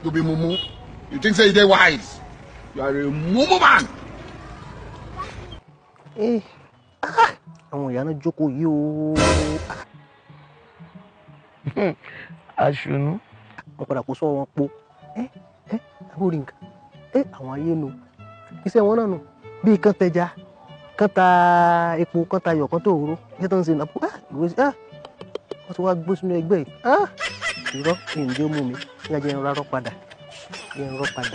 to be mumu you think say you dey wise you are a mumu man. Eh, ah, àwọn ìyá náà jókòó yìí o aṣùnú wọn padà kó sọ wọn po ẹ ẹ àbórí nǹkan ẹ àwọn ayé nu iṣẹ́ wọn náà nù bíi kán tẹja kán ta epo kán ta iyọ̀ kán tó òróró iṣẹ́ tó ń ṣe nàpọ ah ìwé sí ah wọ́n ti wá gbó sínú ẹgbẹ́ yìí ah irọ́ ìǹdí ó mú mi ní ajẹ́ ń rárọ́ padà ní ń rọ́ padà.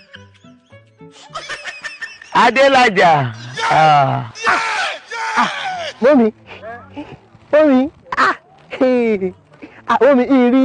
adélájà ah, mọ́mi mọ́mi ah hey, ah mọ́mi ìrì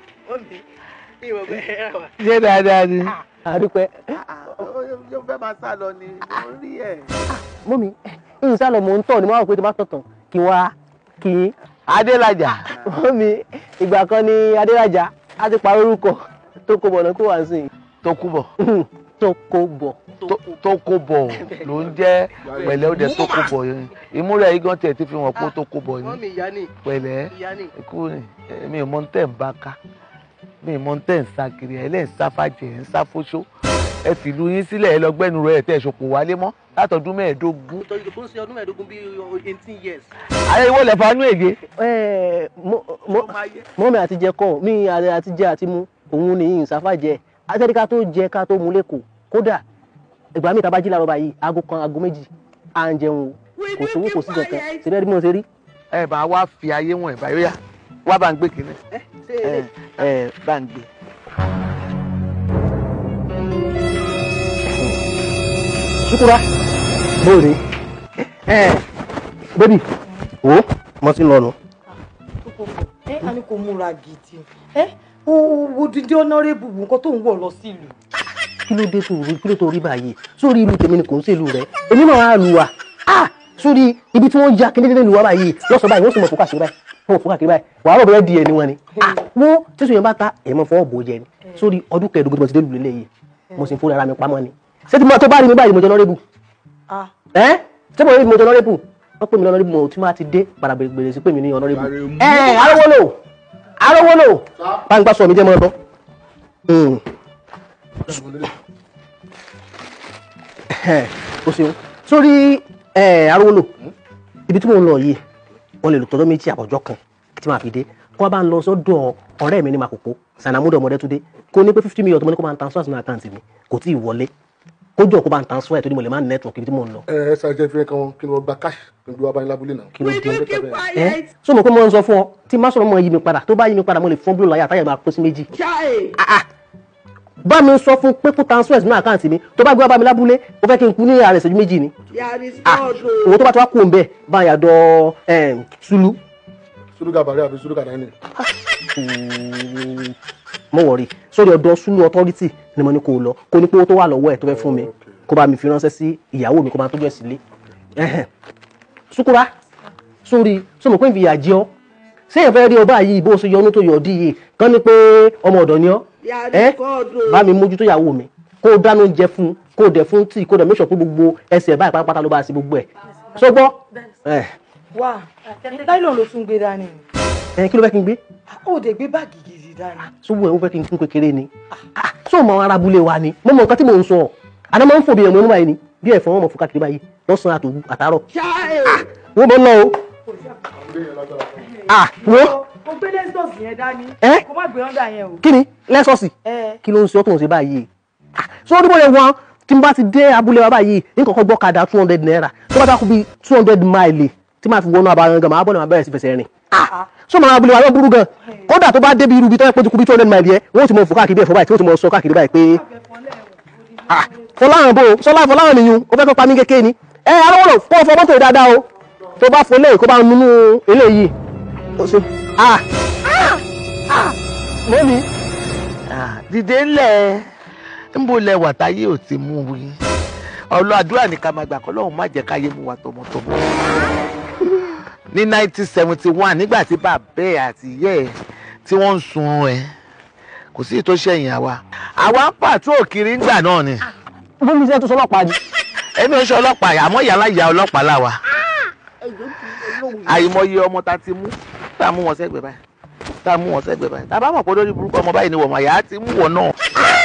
ṣé dáadáa ni àdúpẹ́ yóò fẹ́ máa sá lọ ni mo rí ẹ̀. mọ́mi ìsàlọ̀ mò ń tọ̀ ni mo wá wò pé tí bá tọ̀tàn kí wá kí n adélájà mọ́mi ìgbà kan ni adérajà á ti parí orúkọ tó kó bọ̀ náà kó wá sí i tó kú bọ̀ tó kó bọ̀ tó- tó kó bọ̀ ló ń jẹ́ pẹ̀lẹ́ ó dẹ̀ tó kó bọ̀ yẹn ìmúra yìí gan tiẹ̀ ti fi hàn pé ó tó kó bọ̀ ni ìyá ni pẹ̀lẹ́ ìyá ni ikú ni mi ò mọ tẹ́ ń bá ká mi ò mọ tẹ́ ń sá kiri ẹ̀ lẹ́ ń sá fàjẹ́ ẹ̀ ń sá fóṣó ẹ fìlú yín sílẹ̀ ẹ lọ gbẹ́nu rẹ̀ tẹ̀ ṣòpò wálé mọ́ látọdún mẹ́ẹ̀ẹ́dógún ìtọ́jú tó ń ṣe ọdún mẹ́ẹ̀ẹ́dógún bíi eighteen years. ayé ìwọ lẹ̀ fanú èdè ẹ mọ́mi àti jẹ kọ́ mi àti àti jẹ àti mu òun ni ìsáfà jẹ àtẹ́rí ká tó jẹ ká tó mu lẹ́kọ̀ọ́ kódà ìgbà míì tábàjì làárọ̀ báyìí aago kan aago méjì à ń jẹun o kò sówó kò sí kankan síbẹ̀ bí mo ṣe rí. ẹ bá wá fi ayé wọn ẹ̀ báyọ̀ yá wá bá ń gbé kínní ẹ ẹ bá ń gbé. ṣukura bóore ẹ bébì o mo ti ń lọ nù. ẹ a ní kò múra gidi ẹ wo dídí ọ̀nàrẹ́bù nǹkan tó ń wọ̀ lọ sí ìlú. kí ló dé tó rí kí ló tó rí báyìí sórí ìlú tèmi ni kò ń ṣèlú rẹ èmi náà á lu wa ah sórí ibi tí wọ́n ya kí dédé lu wa báyìí lọ́sọ̀ báyìí wọ́n sì mọ̀ fún káàkiri báyìí wọ́n fún káàkiri báyìí wàá rọ̀ bẹ́ẹ̀ di ẹni wọn ni ah wọ́n tẹ̀sán yẹn bá ta ẹ̀ mọ̀ fọwọ́ bò jẹ ni sórí ọdún kẹẹ̀ẹ́dógún tí mo ti dé lulẹ̀ yìí mo sì ń fún ara mi pamọ́ ni ṣé tí mo tó bá rí mi báyìí mo jẹ lọ́rẹ́bù Ah. ẹ́ ṣé mo rí mi mo jẹ lọ́rẹ́bù wọ́n pè mí lọ́rẹ́bù mo tí máa ti dé padà bèrè sí pè mí ní ọ̀nọ́rẹ́bù ẹ̀ arówólò arówólò báńgbá sọ mi jẹ́ mọ́ ọ́ o ṣeun sórí arówólò ibi tí mo ń lọ yìí wọn lè lò tọjọ́ méjì àbọ̀jọ́ kan tí màá fi dé kó wá bá ń lọ sọ́dọ̀ ọ̀rẹ́ mi ní Makoko Sanamudo Ọmọdétúndé kó ní pé fifty million tó mọ ní kó máa ń transfer sínú àkáǹtì mi kò tí ì wọlé kó jọ kó bá ń transfer ẹ̀ tó ní mo lè má ní network ibi tí mo ń lọ. ẹ ẹ ṣàjẹ́ fi kan kí ni wọ́n gba cash kí ni wọ́n bá yín lábúlé náà. kí ló dé ẹ so mo pé mo ń sọ fún ọ tí má sọ̀rọ̀ mọ́ yí mi padà tó bá yí mi padà mo lè fún blue láyà táyà máa pín sí méjì. bá mi sọ fún pé kó transfer sínú àkáǹtì mi tó bá gbé wá bá mi lábúlé ó fẹ́ kí n kú ní ààrẹ ìṣẹ́jú méjì ni owó tó bá ti wá kú òun bẹ́ẹ̀ bá yà dọ̀ sulu suruga bàrẹ àbí suruga náírà. mo wọ̀rí sórí ọ̀dọ̀ sulu authority ni mo ní kó o lọ kó ní pé owó tó wà lọ́wọ́ ẹ̀ tó fẹ́ fún mi kó bá mi fi ránṣẹ́ sí ìyàwó mi kó máa tọ́jú ẹ̀ sílé Ẹhẹn. sukura sórí sọ mo pé ìfìyà jẹ ọ sẹ́yìn fẹ́ rí ọba yìí bó ṣe yọnu tó yọ ọdí yìí kán ní pé ọmọ ọ̀dọ̀ ni ọ ẹ bá mi mójútó ìyàwó mi kó o dáná oúnjẹ fún kó o dẹ̀ fún tíì kó o dẹ̀ mẹ́sàn pé gbogbo ẹsẹ̀ báyìí pátápátá ló bá ṣe gbogbo ẹ̀ sọgbọ́ ẹ wá láìlọ́n ló tún gbé dání ni ẹ kí ló fẹ́ kí n gbé ó dé gbé báàgì gidi dání. sówó ẹ̀ ó fẹ́ kí n kún kékeré ni Ah, sọ ma ara abúlé wa ni mo mọ nǹkan tí mò ń sọ àná máa ń fò bí ẹ̀mọ́ nígbà yìí ni bí ẹ̀fọn wọn mọ̀ fún káàkiri báyìí lọ́sàn-án àtòwú àtàárọ̀ wọ́n mọ̀ ń lọ o ah wo o gbé lẹ́sọ̀sì yẹn dání Ẹ́? kó má gbé ọ́ndà yẹn o. kí ni lẹ́sọ̀sì ẹ kí ló ń ṣe ọ́ tó ń ṣe báyìí Ah, sọ ọdún bóyá wọn tí n bá ti dé abúlé wa báyìí n kọ́kọ́ gbọ́ kadà two hundred naira tó bá dákú bíi two hundred mile tí máa fi wọnú abayan gan máa bọ́ ni máa bẹ̀rẹ̀ sí fẹsẹ̀ rìn Ah, sọ ma abúlé wa yóò burú gan kódà tó bá débi irú bí tó yẹ pé tó kú bíi two hundred mile yẹn wọ́n ti mọ fò káàkiri bẹ́ẹ̀ fọ́ báyìí tí wọ́n ti mọ sọ káàkiri báyìí pé Ah, fọláhàn bò sọlá fọláhàn nìyún ó fẹ́ fẹ́ pa mí kékeré ni ẹ arọ́wọ́lò kó o fọ mọ́tò yìí dáadáa o tó bá fọ eléyìí kó bá nínú eléyìí ó ṣe ah ah ah mọ́mi Ah, dìde ńlẹ̀ ńbo lẹ wà táyé ò ti mú wí ọlọ àdúrà ní ká máa gbà kọ́ lọ́hùn má jẹ́ káyé mú wa tọmọtọmọ ní 1971 nígbà tí bàbá ẹ̀ àti ìyá ẹ̀ tí wọ́n ń sun ẹ̀ kò sí tó ṣẹ̀yìn àwa àwa ń pàtó òkiri ńgbà náà ni mọ́mi ṣe tó sọlọ́pàá ni èmi ò ṣe ọlọ́pàá yà àmọ́ ìyá ìyá ọlọ́pàá làwà àìmọye ọmọ ta ti mú tá a mú wọn sẹ́gbẹ̀ẹ́ báyìí tá a mú wọn sẹ́gbẹ̀ẹ́ báyìí tá a bá mọ̀ pé lórí burúkú ọmọ báyìí ni wọ́n mọ̀ yà á ti mú wọn náà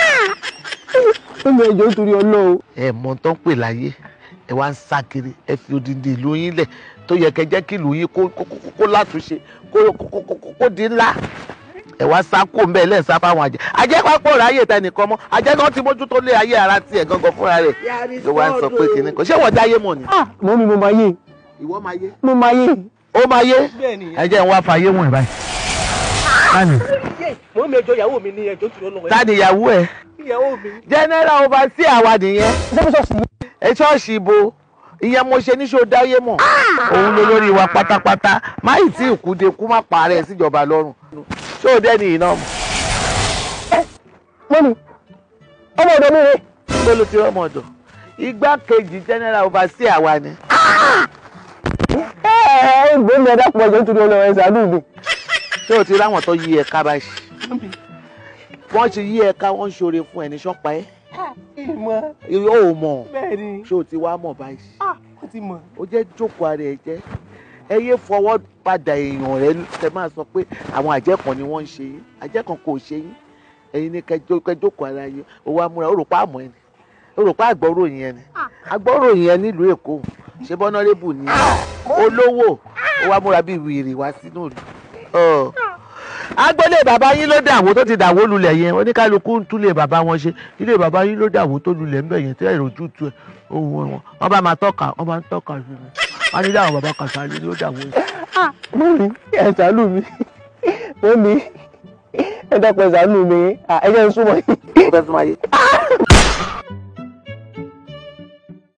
mọ́mí ẹjọ́ nítorí ọlọ́run. ẹ mọ tó ń pè láyé ẹ wá ń sá kiri ẹ fi odindi ìlú yín lẹ̀ tó yẹ kẹ́ jẹ́ kí ìlú yín kó kó kó- kó látúnṣe kó kó kó- kó- kó di ńlá ẹ wá sá kó mbẹ lẹ́ẹ̀ sá fáwọn àjẹ́ àjẹ́ pápọ̀ ráyè tẹnìkan mọ́ àjẹ́ kan ti mójútó lé ayé ara tiẹ̀ gangan fúnra rẹ̀ ló wá ń sọ pé kìnnì kan ṣé wọ́n dáyé mọ̀ ni. ah mọ́mí mo máa yé ìwọ máa yé. mo máa yé. ó máa yé bẹ́ẹ̀ni. ẹ jẹ́ ń wá fàyè wọ̀n báyìí. tani mọ́mí ẹjọ́ ìyàwó mi ní ẹjọ́ nítorí ọlọ́run. tani ìyàwó ẹ ìyàwó mi. general overseer àwa nìyẹn sẹ́fẹ̀sọ̀sì yìí. ẹ ṣọ́ọ̀ṣì ibo ìyẹn mo ṣe níṣó dáyé mọ̀ òun ló lórí wa pátápátá má ì tí ìkúde kú má parẹ́ síjọba lọ́rùn ṣé o dẹ́ni iná mọ̀ mọ́mí ọmọ ọ̀dọ́ mi rè. ló ló ti rọ́mọ ọ̀dọ̀ igbákejì general overseer àwa ni ẹ ẹ ìgbé mi ẹ̀dá pọ̀ ẹjọ́ nítorí ọlọ́run ẹ̀ ṣàánú mi. ṣé o ti ráwọn tó yí ẹ̀ka báyìí wọ́n ti yí ẹ̀ka wọ́n ń ṣoore fún ẹni ṣọ́pa ẹ́ ìmọ̀ ó mọ̀ bẹ́ẹ̀ni. ṣé o ti wá mọ̀ báyìí ó ti mọ̀. ó jẹ́ jókòó ara ẹ̀ jẹ́ ẹ yé fọwọ́ padà èèyàn rẹ tẹ máa sọ pé àwọn àjẹ́ kan ni wọ́n ń ṣe yín àjẹ́ kan kò ṣe yín ẹ̀yin ni kẹjọ kẹjókòó ara yín ó wá múra ó rò pa àmọ́ ẹni ó rò pa àgbọ̀ròyìn ẹni àgbọ̀ròyìn ẹni nílùú èkó ṣé bọ́nọ́rẹ́bù ni olówó ó wá múra bíi wìrì wá sínú ìlú. Ọ. agboolé bàbá yín ló dàwó tó ti dàwó lulẹ̀ yẹn oníkálukú ń túlé bàbá wọn ṣe ilé bàbá yín ló dàwó tó lulẹ̀ ńbẹ̀ yẹn tẹ́ ìrojú tu ẹ̀ ohun wọn wọn bá máa tọ́ka wọn bá ń tọ́ka sí mi wọn ní dáhùn bàbá Kàsálí ló dàwó yẹn. mọ́mí ẹ̀ ṣàánú mi mọ́mí ẹ dákun ẹ̀ ṣàánú mi ẹ jẹ́ n súnmọ́ yín. ó fẹ́ sún ayé